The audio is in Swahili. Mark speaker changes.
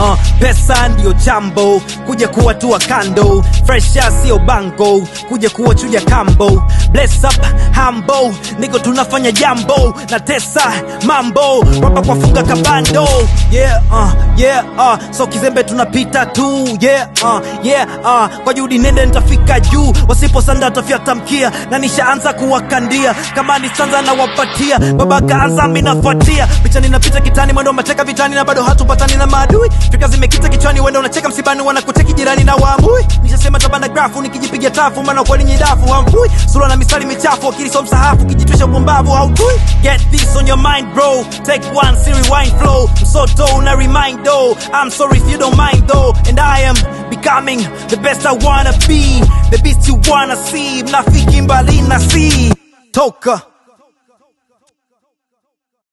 Speaker 1: uh, pesa ndiyo jambo kuja kuwa tua kando fresha sio bango kuja kuwa chuja kambo bless up hambo niko tunafanya jambo na tesa mambo rapa kwa funga kabando yeah uh, yeah uh, so kizembe tunapita tu yeah uh, yeah uh, kwa juhudi nende nitafika juu wasiposanda tafyata mkia na nishaanza kuwakandia kama ni sanza na wapatia baba kaanza minafuatia picha ninapita kitani mwendo mateka vitani na bado hatupatani na maadui fika zimekita kichwani wenda unacheka msibani wanakuteki jirani na waambui nishasema tabana grafu nikijipiga tafu maana kweli nyidafu hamfui sura na misali michafu akili so msahafu kijitwisha upumbavu haujui get this on your mind bro take one see rewind flow msoto una remind though I'm sorry if you don't mind though and I am becoming the best I wanna be the beast you wanna see mnafiki mbali na see toka